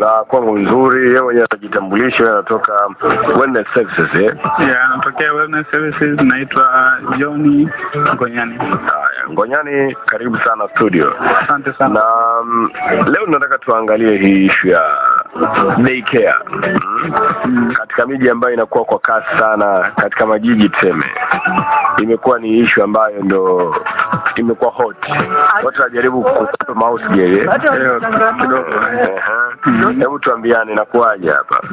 na kwangu nzuri. Yeye mwenyewe atajitambulisha, yeye anatoka Wellness Services eh. Yeah, natokea Wellness Services, naitwa John Ngonyani. Haya, Ngonyani, karibu sana studio. Asante sana. Na mm, leo tunataka tuangalie hii ishu ya daycare mm. katika miji ambayo inakuwa kwa kasi sana, katika majiji tuseme, imekuwa ni ishu ambayo ndo imekuwa hot. Watu wanajaribu kukupa mouse game eh. Leo kidogo. Ehe. Hebu tuambiane inakuwaje hapa?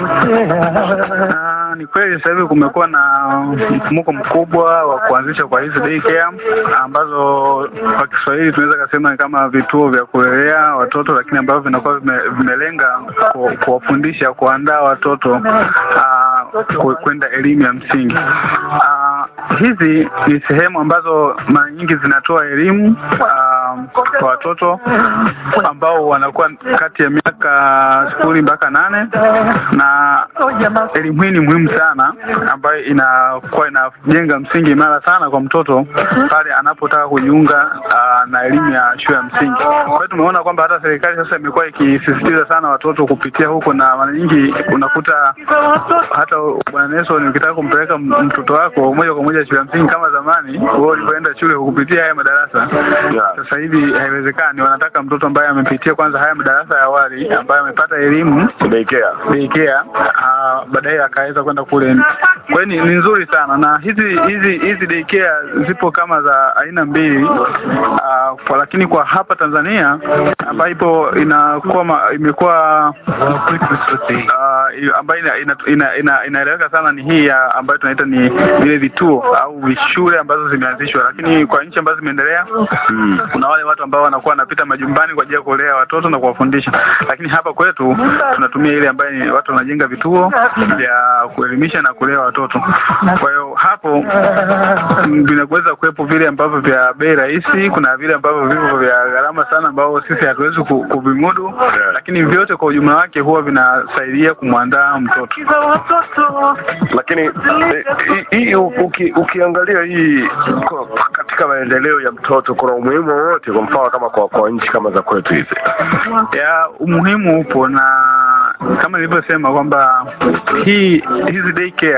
Ah, ni kweli sasa hivi kumekuwa na mfumuko mkubwa wa kuanzisha kwa hizi daycare ambazo kwa Kiswahili tunaweza kusema ni kama vituo vya kulelea watoto, lakini ambavyo vinakuwa vime- vimelenga ku- kuwafundisha, kuandaa watoto ah, ku- kwenda elimu ya msingi. Ah, hizi ni sehemu ambazo mara nyingi zinatoa elimu ah, kwa watoto ambao wanakuwa kati ya miaka sifuri mpaka nane na elimu hii ni muhimu sana ambayo inakuwa inajenga msingi imara sana kwa mtoto pale anapotaka kujiunga ah, na elimu ya shule ya msingi. Kwa hiyo tumeona kwamba hata serikali sasa imekuwa ikisisitiza sana watoto kupitia huko, na mara nyingi unakuta hata bwana Nelson, ukitaka kumpeleka m- mtoto wako moja kwa moja shule ya msingi kama zamani wewe ulivyoenda shule kupitia haya madarasa Yeah. sasa hivi haiwezekani. Wanataka mtoto ambaye amepitia kwanza haya madarasa ya awali, ambaye amepata elimu Daycare. daycare, ah, baadaye akaweza kwenda kule. Kwa hiyo ni, ni nzuri sana, na hizi hizi hizi daycare zipo kama za aina mbili ah, kwa, lakini kwa hapa Tanzania ambayo ipo inakuwa ma- imekuwa ah, i- ambayo ina- ina- ina- ina- inaeleweka sana ni hii ya ambayo tunaita ni vile vituo au shule ambazo zimeanzishwa, lakini kwa nchi ambazo zimeendelea Mm. kuna wale watu ambao wanakuwa wanapita majumbani kwa ajili ya kulea watoto na kuwafundisha, lakini hapa kwetu tunatumia ile ambayo ni watu wanajenga vituo vya kuelimisha na kulea watoto. Kwa hiyo hapo mm, vinaweza kuwepo vile ambavyo vya bei rahisi, kuna vile ambavyo vipo vya gharama sana, ambao sisi hatuwezi ku- kuvimudu, lakini vyote kwa ujumla wake huwa vinasaidia kumwandaa mtoto. lakini eh, hii hii uki, ukiangalia hii kwa, katika maendeleo ya mtoto kuna umuhimu wowote, kwa mfano kama kwa, kwa nchi kama za kwetu hizi? ya umuhimu upo na kama nilivyosema kwamba hii hizi daycare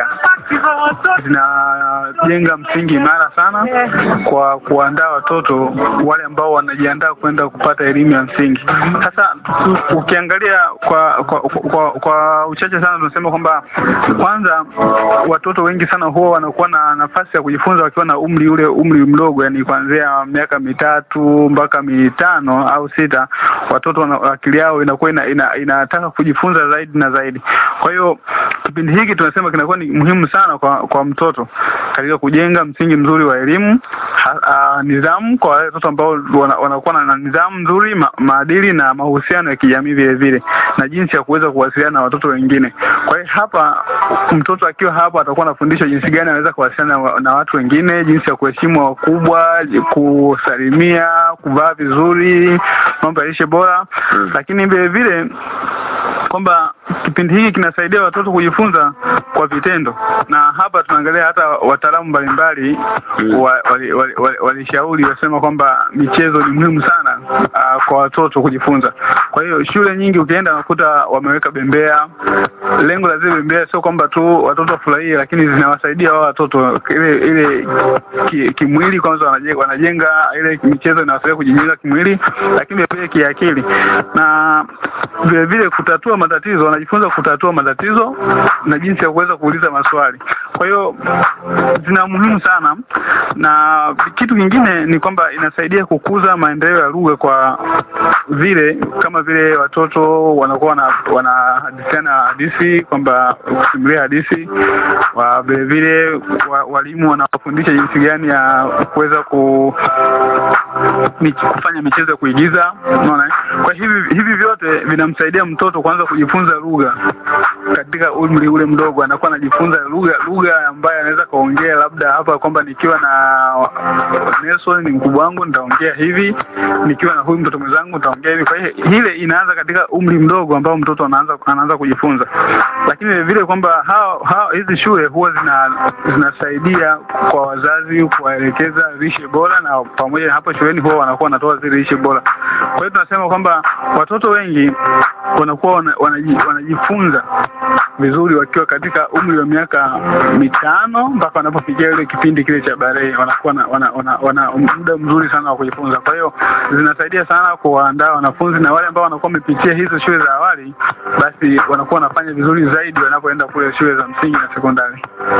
zinajenga msingi imara sana kwa kuandaa watoto wale ambao wanajiandaa kwenda kupata elimu ya msingi. Sasa ukiangalia kwa kwa, kwa, kwa uchache sana tunasema kwamba kwanza watoto wengi sana huwa wanakuwa na nafasi ya kujifunza wakiwa na umri ule umri mdogo, yani kuanzia miaka mitatu mpaka mitano au sita, watoto wana, akili yao inakuwa ina, ina, inataka kujifunza zaidi na zaidi. Kwa hiyo kipindi hiki tunasema kinakuwa ni muhimu sana kwa kwa mtoto katika kujenga msingi mzuri wa elimu, ha- ah, nidhamu kwa wale watoto ambao wana- wanakuwa na- na nidhamu nzuri, ma, maadili na mahusiano ya kijamii vile vile, na jinsi ya kuweza kuwasiliana na watoto wengine. Kwa hiyo hapa mtoto akiwa hapa atakuwa anafundishwa jinsi gani anaweza kuwasiliana na, na watu wengine, jinsi ya kuheshimu wakubwa, kusalimia, kuvaa vizuri, mambo ya lishe bora, Mm. lakini vile vile kwamba kipindi hiki kinasaidia watoto kujifunza kwa vitendo, na hapa tunaangalia hata wataalamu mbalimbali Mm. wa- wali- wali- wali- walishauri wasema kwamba michezo ni muhimu sana uh, kwa watoto kujifunza. Kwa hiyo shule nyingi ukienda unakuta wameweka bembea. Lengo la zile bembea sio kwamba tu watoto wafurahie, lakini zinawasaidia wao watoto ile ile ki- kimwili kwanza, wanajenga, wanajenga ile michezo inawasaidia kujijenga kimwili, lakini vile vile kiakili na vile vile kutatua matatizo, wanajifunza kutatua matatizo na jinsi ya kuweza kuuliza maswali. Kwa hiyo zina muhimu sana, na kitu kingine ni kwamba inasaidia kukuza maendeleo ya lugha kwa vile kama vile watoto wanakuwa wana wanahadithiana hadithi kwamba kusimulia hadithi wa vile vile wa, walimu wanawafundisha jinsi gani ya kuweza ku mich- kufanya michezo ya kuigiza unaona eh? kwa hivi hivi vyote vinamsaidia mtoto kwanza kujifunza lugha katika umri ule mdogo anakuwa anajifunza lugha lugha ambayo anaweza kaongea labda hapa kwamba nikiwa na Nelson ni mkubwa wangu nitaongea hivi, nikiwa na huyu mtoto mwenzangu nitaongea hivi. Kwa hiyo ile inaanza katika umri mdogo ambao mtoto anaanza anaanza kujifunza, lakini vile vile kwamba hao hao hizi shule huwa zina zinasaidia kwa wazazi kuwaelekeza lishe bora, na pamoja na hapo shuleni huwa wanakuwa wanatoa zile lishe bora. Kwa hiyo tunasema kwamba watoto wengi wanakuwa wana, wanaji, wanajifunza vizuri wakiwa katika umri wa miaka mitano mpaka wanapofikia ile kipindi kile cha barehe, wanakuwa na, wana, wana, wana muda mzuri sana wa kujifunza. Kwa hiyo zinasaidia sana kuwaandaa wanafunzi na wale ambao wanakuwa wamepitia hizo shule za awali, basi wanakuwa wanafanya vizuri zaidi wanapoenda kule shule za msingi na sekondari.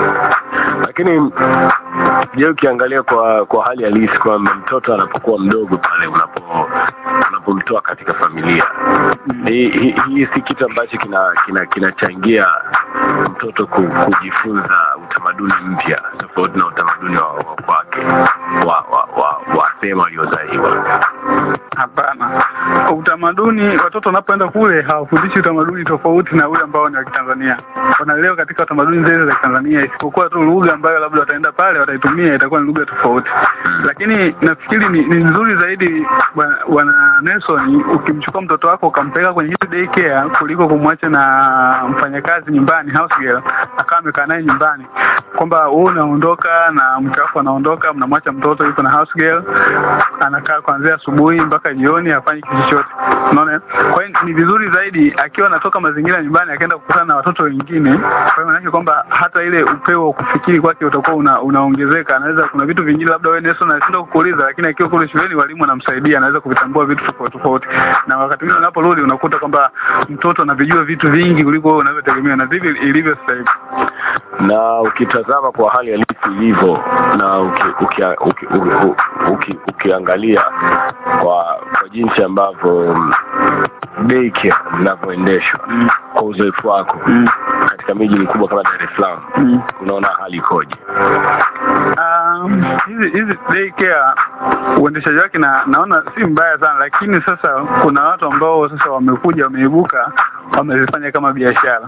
Lakini je, ukiangalia kwa kwa hali halisi kwamba mtoto anapokuwa mdogo pale unapo unapomtoa katika familia hii hii hii si kitu ambacho kina kina kinachangia mtoto ku, kujifunza utamaduni mpya tofauti na utamaduni wa, wa kwake wa wa, wa, wa sehemu aliyozaliwa. Hapana, utamaduni, watoto wanapoenda kule hawafundishi utamaduni tofauti na ule ambao ni wa Kitanzania. Wanalelewa katika utamaduni zile za Kitanzania, isipokuwa tu lugha ambayo labda wataenda pale wataitumia itakuwa ni lugha tofauti. Lakini nafikiri ni, ni nzuri zaidi bwana bwana Nelson, ukimchukua mtoto wako ukampeleka kwenye hizi daycare kuliko kumwacha na mfanyakazi nyumbani, house girl, akawa amekaa naye nyumbani, kwamba wewe unaondoka na mke wako anaondoka, mnamwacha mtoto yuko na house girl, anakaa kuanzia asubuhi mpaka jioni, hafanyi kitu chochote. Unaona, kwa hiyo ni vizuri zaidi akiwa anatoka mazingira nyumbani akaenda kukutana na watoto wengine. Kwa hiyo maana kwamba hata ile upeo wa kufikiri kwake utakuwa una, unaongezeka. Anaweza kuna vitu vingine labda wewe Nelson anashindwa kukuuliza, lakini akiwa kule shuleni walimu wanamsaidia, anaweza kuvitambua vitu tofauti tofauti, na wakati mwingine unaporudi unakuta kwamba mtoto anavijua vitu vingi kuliko wewe unavyotegemea, na ndivyo ilivyo sasa hivi. na ukitazama kwa hali halisi ilivyo na uki, uki, uki, uki, uki, ukiangalia kwa kwa jinsi ambavyo mm, daycare zinavyoendeshwa Mm. kwa uzoefu wako Mm. katika miji mikubwa kama Dar es Salaam Mm. unaona hali ikoje? Um, hizi hizi daycare uendeshaji wake na naona si mbaya sana, lakini sasa kuna watu ambao sasa wamekuja wameibuka wamezifanya kama biashara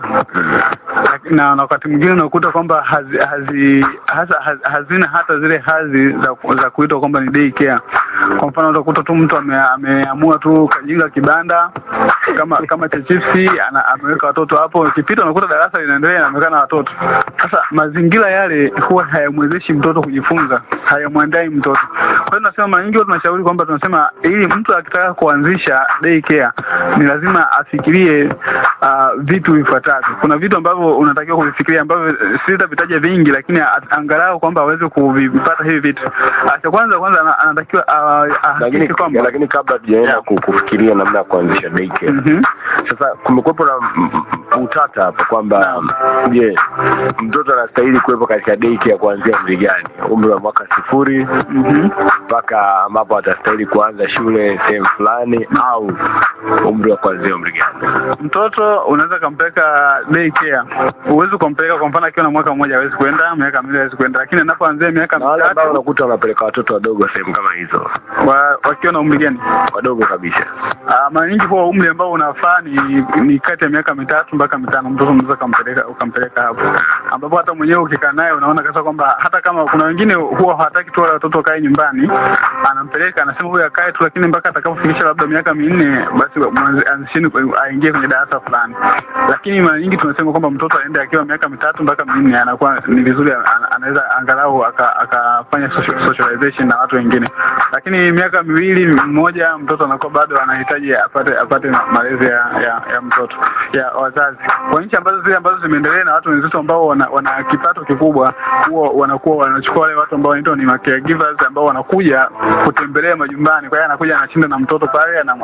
Laki- na na wakati mwingine unakuta kwamba hazi, hazi, hasa, haz, hazina hata zile hadhi za, za kuitwa kwamba ni daycare. Kwa mfano utakuta tu mtu ame, ameamua tu kajenga kibanda kama kama cha chipsi ana, ameweka watoto hapo, ukipita unakuta darasa linaendelea inaonekana watoto. Sasa mazingira yale huwa hayamwezeshi mtoto kujifunza, hayamwandai mtoto. Kwa hiyo tunasema mara nyingi huwa tunashauri kwamba tunasema ili mtu akitaka kuanzisha daycare ni lazima afikirie uh, vitu vifuatavyo. Kuna vitu ambavyo unatakiwa kuvifikiria ambavyo eh, sitavitaja vingi, lakini a- angalau kwamba aweze kuvipata hivi vitu. Ah, Cha kwanza kwanza ana- anatakiwa ah, ahakikishe Lakini kwamba lakini kabla tujaenda Yeah. ku- kufikiria namna ya kuanzisha daycare Mhm. Sasa kumekuwepo na m- m- utata hapa kwamba je, mtoto anastahili kuwepo katika daycare kuanzia umri gani? Umri wa mwaka sifuri Mhm. mpaka ambapo atastahili kuanza shule sehemu fulani, au umri wa kuanzia umri gani? mtoto unaweza kampeleka daycare, huwezi kumpeleka kwa mfano akiwa na mwaka mmoja hawezi kwenda, miaka miwili hawezi kwenda, lakini anapoanzia miaka Na wale ambao mitatu unakuta wanapeleka watoto wadogo sehemu kama hizo, wa, wakiwa na umri gani? wadogo kabisa. Ah, mara nyingi huwa umri ambao unafaa ni, ni kati ya miaka mitatu mpaka mitano, mtoto unaweza ukampeleka ukampeleka hapo, ambapo hata mwenyewe ukikaa naye unaona kabisa kwamba hata kama kuna wengine huwa hawataki tu wale watoto wakae nyumbani, anampeleka anasema huyu akae tu, lakini mpaka atakapofikisha labda miaka minne, basi mwanzi- anzisheni kwe- aingie kwenye darasa fulani. Lakini mara nyingi tunasema kwamba mtoto aende akiwa miaka mitatu mpaka minne, anakuwa ni vizuri, ana- anaweza angalau aka- akafanya social, socialization na watu wengine, lakini miaka miwili mmoja, mtoto anakuwa bado anahitaji apate apate ma- malezi ya, ya, ya mtoto ya wazazi. Kwa nchi ambazo zile ambazo zimeendelea na watu wenzetu ambao wana, wana kipato kikubwa, huwa wanakuwa wanachukua wale watu ambao wanaitwa ni ma caregivers ambao wanakuja kutembelea majumbani. Kwa hiyo anakuja anashinda na mtoto pale, anam-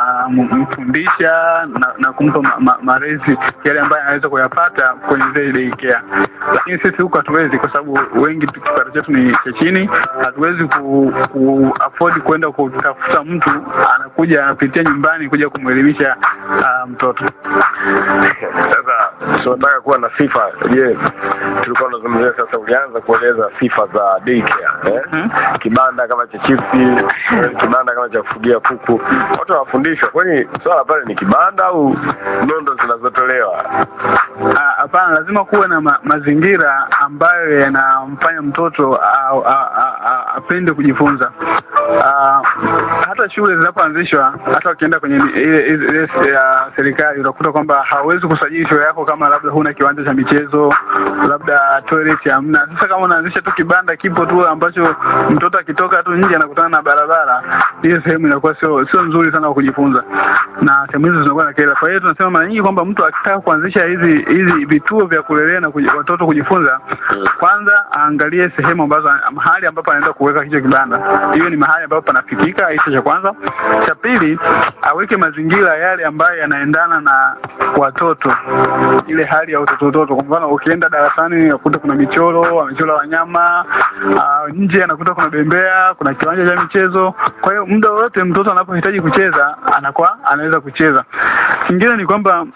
anamfundisha na, na kumpa ma, ma, malezi yale ambayo anaweza kuyapata kwenye zile daycare. Lakini sisi huku hatuwezi, kwa sababu wengi tu- kipato chetu ni cha chini, hatuwezi ku, ku afford kwenda kutafuta mtu anakuja anapitia nyumbani kuja kumwelimisha uh, mtoto. Sasa tunataka kuwa na sifa. Je, tulikuwa tunazungumzia sasa, ulianza kueleza sifa za daycare eh? Mhm. Kibanda kama cha chipsi, eh, kibanda kama cha kufugia kuku, watu wanafundishwa. Kwani swala pale ni kibanda au nondo zinazotolewa? Ah, Hapana, lazima kuwe na ma mazingira ambayo yanamfanya mtoto a- a- a- a- apende kujifunza. Ah, hata shule zinapoanzishwa, hata wakienda kwenye ni- ile ile- ile ya serikali, utakuta kwamba hauwezi kusajili shule yako kama labda huna kiwanja cha michezo, labda toilet hamna. Sasa kama unaanzisha tu kibanda kipo tu ambacho mtoto akitoka tu nje anakutana na barabara, hiyo sehemu inakuwa sio sio nzuri sana kwa kujifunza, na sehemu hizo zinakuwa na kelele. Kwa hiyo tunasema mara nyingi kwamba mtu akitaka kuanzisha hizi hizi vituo vya kulelea na kuji, watoto kujifunza, kwanza aangalie sehemu ambazo mahali ambapo anaenda kuweka hicho kibanda, hiyo ni mahali ambapo panafikika. Hicho cha kwanza. Cha pili, aweke mazingira yale ambayo yanaendana na watoto, ile hali ya utoto utoto. Kwa mfano, ukienda darasani unakuta kuna michoro, amechora wanyama uh, nje anakuta kuna bembea, kuna kiwanja cha michezo. Kwa hiyo muda wote mtoto anapohitaji kucheza anakuwa anaweza kucheza. Kingine ni kwamba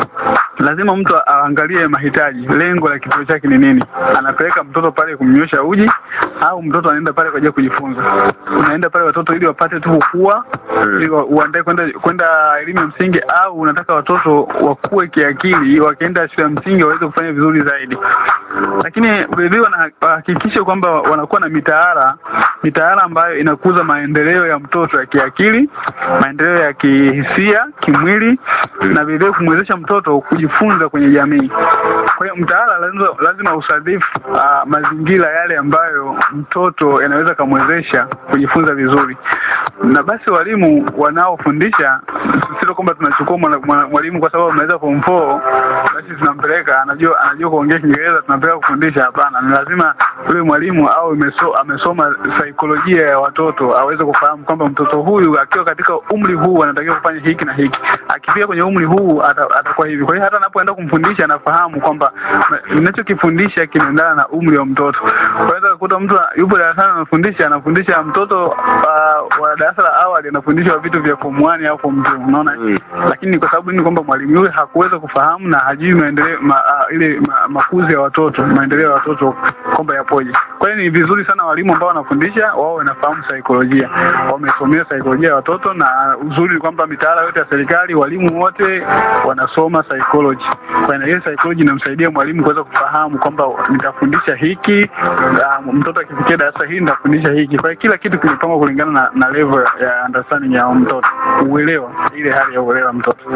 lazima mtu aangalie mahitaji, lengo la kituo chake ni nini. Anapeleka mtoto pale kumnywesha uji au mtoto anaenda pale kwa ajili ya kujifunza? Unaenda pale watoto ili wapate tu kukua, ili wa- uandae kwenda kwenda elimu ya msingi, au unataka watoto wakue kiakili, wakienda shule ya msingi waweze kufanya vizuri zaidi. Lakini vilevile wana- wahakikishe kwamba wanakuwa na mitaala mitaala ambayo inakuza maendeleo ya mtoto ya kiakili, maendeleo ya kihisia, kimwili na vilevile kumwezesha mtoto kujifunza kwenye jamii. Kwa hiyo mtaala lazima, lazima usadifu uh, mazingira yale ambayo mtoto yanaweza kamwezesha kujifunza vizuri, na basi walimu wanaofundisha, sio kwamba tunachukua mwana- mwana- mwalimu kwa sababu ameweza form 4 basi tunampeleka anajua anajua kuongea Kiingereza tunampeleka kufundisha. Hapana, ni lazima yule mwalimu au ameso, amesoma saikolojia ya watoto aweze kufahamu kwamba mtoto huyu akiwa katika umri huu anatakiwa kufanya hiki na hiki, akifika kwenye umri huu ata- atakuwa hivi. Kwa hiyo hata anapoenda kumfundisha anafahamu kwamba na- ninachokifundisha kinaendana na umri wa mtoto. Unaweza kukuta mtu yupo darasani anafundisha anafundisha mtoto uh, wa darasa la awali anafundishwa vitu vya form 1 au form 2 unaona Mm. lakini ni kwa sababu ni kwamba mwalimu yule hakuweza kufahamu na hajui maendeleo ma, uh, ile ma, makuzi ya watoto maendeleo ya watoto kwamba yapoje. Kwa hiyo ni vizuri sana walimu ambao wanafundisha wao wanafahamu saikolojia, wamesomea saikolojia ya watoto, na uzuri ni kwamba mitaala yote ya serikali walimu wote wanasoma psychology. Kwa hiyo ile psychology inamsaidia mwalimu kuweza kufahamu kwamba nitafundisha hiki, uh, mtoto akifikia darasa hili nitafundisha hiki. Kwa hiyo kila kitu kimepangwa kulingana na, na level ya understanding ya mtoto, uelewa, ile hali ya uelewa mtoto.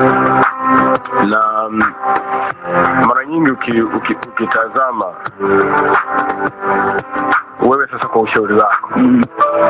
na mm, mara nyingi uki, uki, ukitazama wewe sasa, kwa ushauri wako, Mm.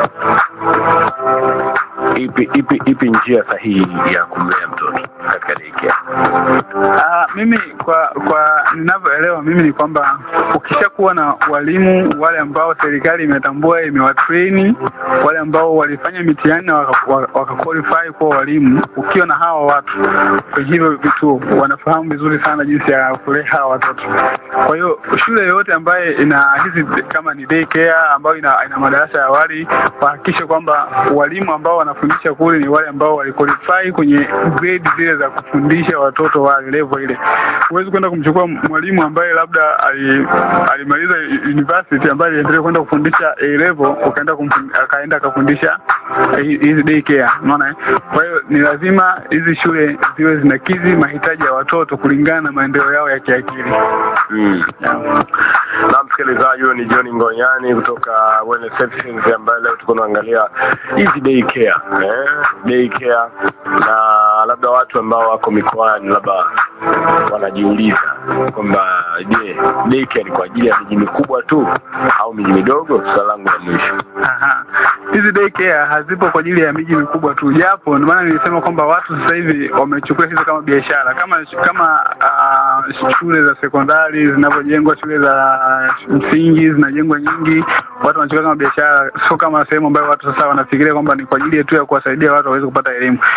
ipi ipi ipi njia sahihi ya kumlea mtoto katika daycare? Ah, mimi kwa kwa ninavyoelewa mimi ni kwamba ukishakuwa na walimu wale ambao serikali imetambua imewatrain, wale ambao walifanya mitihani na waka, waka waka qualify kuwa walimu, ukiwa na hawa watu kwenye hivyo vituo wanafahamu vizuri sana jinsi ya kulea hawa watoto. Kwa hiyo shule yoyote ambaye ina hizi kama ni daycare ambayo ina, ina madarasa ya awali wahakikishe kwamba walimu ambao wanafundisha kule ni wale ambao waliqualify kwenye grade zile za kufundisha watoto wa level ile. Huwezi kwenda kumchukua mwalimu ambaye labda ali- alimaliza university ambaye aliendelea kwenda kufundisha A level ukaenda kumfund- akaenda akafundisha hi- hizi daycare, unaona eh? Kwa hiyo ni lazima hizi shule ziwe zinakidhi mahitaji ya watoto kulingana na maendeleo yao ya kiakili. Mm. Yeah. Na msikilizaji, huyo ni John Ngonyani kutoka Wellness Services ambaye leo tuko naangalia hizi daycare eh, daycare na labda watu ambao wako mikoani labda wanajiuliza kwamba je, daycare ni kwa ajili ya miji mikubwa tu au miji midogo? Swali langu la mwisho. Aha. Hizi daycare hazipo kwa ajili ya miji mikubwa tu, japo ndio maana nilisema kwamba watu sasa hivi wamechukua hizo kama biashara, kama kama uh, shule za sekondari zinavyojengwa, shule za msingi zinajengwa nyingi, watu wanachukua kama biashara, sio kama sehemu ambayo watu sasa wanafikiria kwamba ni kwa ajili tu ya kuwasaidia watu waweze kupata elimu.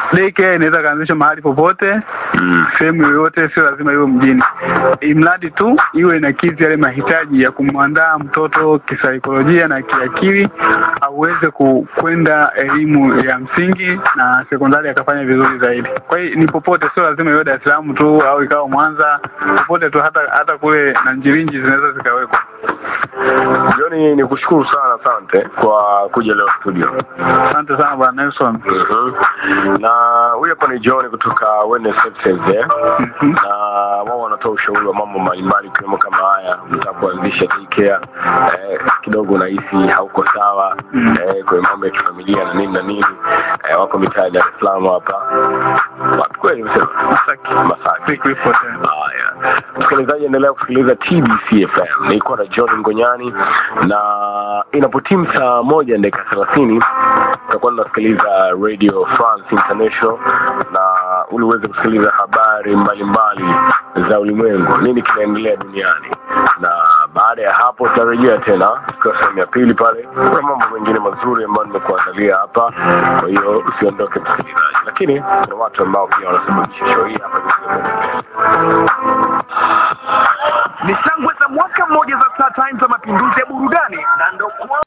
daycare inaweza kaanzishwa mahali popote Mm. sehemu yoyote, sio lazima iwe mjini, imradi tu iwe inakidhi yale mahitaji ya kumwandaa mtoto kisaikolojia na kiakili, aweze ku- kwenda elimu ya msingi na sekondari akafanya vizuri zaidi. Kwa hiyo ni popote, sio lazima iwe Dar es Salaam tu au ikawa Mwanza, popote tu, hata hata kule na Njirinji zinaweza zikawekwa. Joni, ni kushukuru sana, asante kwa kuja leo studio. Asante sana bwana Nelson. Mhm. Na huyu hapa ni John kutoka Wellness Services eh? Mhm. na wao wanatoa ushauri wa mambo mbalimbali ikiwemo kama haya, mtaka kuanzisha daycare eh, kidogo unahisi hauko sawa Mm. eh, kwenye mambo ya kifamilia na nini na nini eh, wako mitaa ya Dar es Salaam hapa wapi kweli umesema Masaki. Masaki. Siku ipo tena. Haya, msikilizaji, endelea kusikiliza TBC FM. Nilikuwa na John Ngonyani, na inapotimu saa moja na dakika thelathini tutakuwa tunasikiliza Radio France International, na ili uweze kusikiliza habari mbalimbali za ulimwengu, nini kinaendelea duniani, na baada ya hapo tutarejea tena kwa sehemu ya pili. Pale kuna mambo mengine mazuri ambayo nimekuandalia hapa, kwa hiyo usiondoke msikilizaji, lakini kuna watu ambao pia wanasababisha show hii hapa ni shangwe